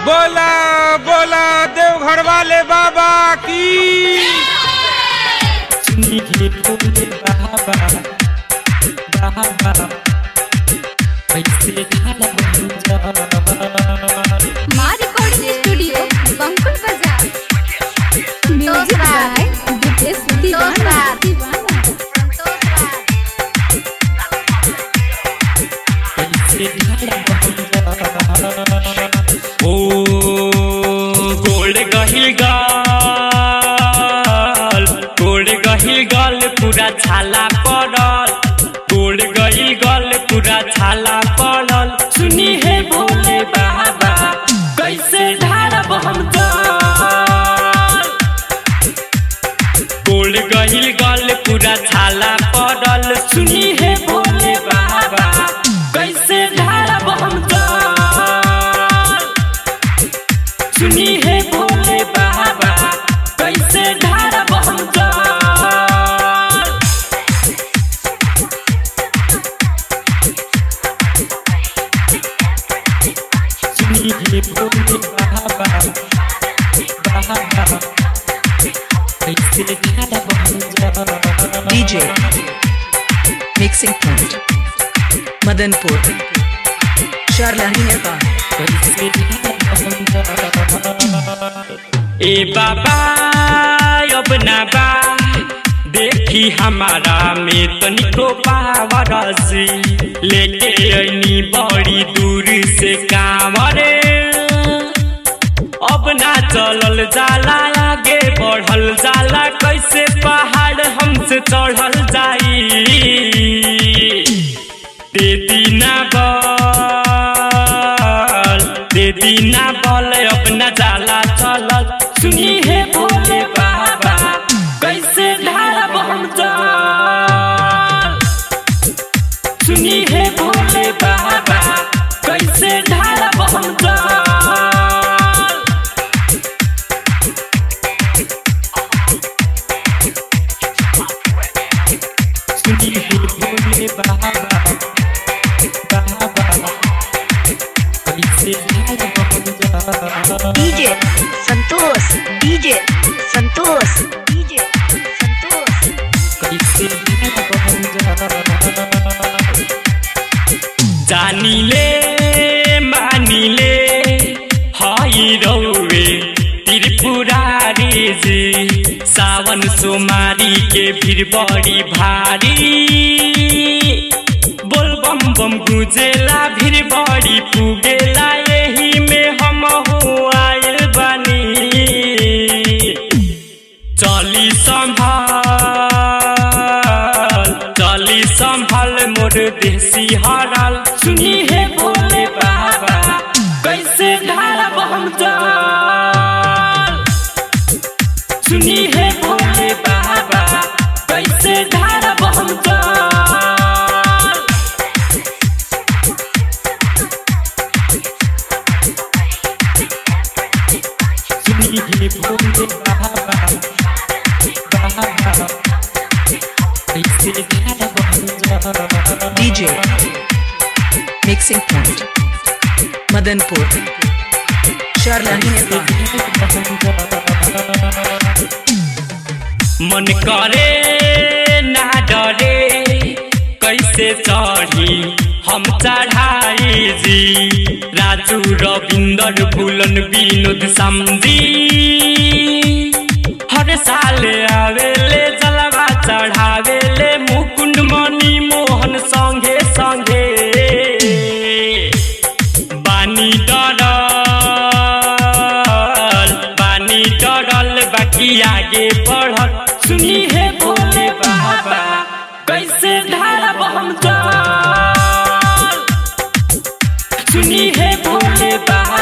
बोला बोला देवघर वाले बाबा की सुनिए बोले बाबा बाबा कैसे ढाला बन जा माँ रिकॉर्डिंग स्टूडियो बंकुल बाजार म्यूजिक बाय दिपेश दीवाना दीवाना कैसे ढाला बन जा ओ गोल्ड गहिल गाल गोल्ड गहिल गाल पूरा छाला पड़ल गोल्ड गहिल गाल पूरा छाला पड़ल सुनी है भोले बाबा कैसे ढारब हम जल गोल्ड गहिल गाल पूरा छाला पड़ल सुनी है भोले बाबा कैसे ढारब हम जल सुनी है भोले बाबा कैसे ढारब हम जल सुनी है भोले बाबा बाबा कैसे ढारब हम जल DJ Mixing Point Madanpur Sharlahi Nepal ए बाबा अब ना बा देखी हमारा में तनिको पावरसी लेके ऐनी बड़ी दूर से कांवरे अब ना चलल जाला आगे बढ़ल जाला कैसे पहाड़ हमसे चढ़ल जाई दे दीना बल दे दीना बल अपना जाला चलल सुनी है भोले बाबा कैसे ढारब हम जल सुनी है भोले बाबा कैसे ढारब हम जल सुनी है भोले बाबा बाबा कैसे ढारब हम जल DJ Santosh DJ Santosh DJ Santosh कैसे जानिले मानिले हई रौवे त्रिपुरारी जी सावन सोमारी के भीड़ बड़ी भारी बोल बम बम गुजेला भीड़ बड़ी पुगेला यही में हम हो आयल बानी चली संभाल चली संभाल मोर देसी हरल सुनी है भोले बाबा कैसे ढारब हम जल सुनी है भोले बाबा कैसे ढारब हम जल सुनी है भोले बाबा बाबा कैसे ढारब हम जल DJ Mixing Point Madanpur Sharlahi Nepal मन करे ना डरे कैसे चढ़ी हम चढ़ाई जी राजू रविंदर फूलन विनोद समझी हर साल आवेले जलवा चढ़ावेले मुकुंद मणि मोहन संगे संगे बानी डरल बानी डरल बाकी आगे बढ़ल सुनी है भोले बाबा कैसे ढारब हम जल सुनी है भोले बाबा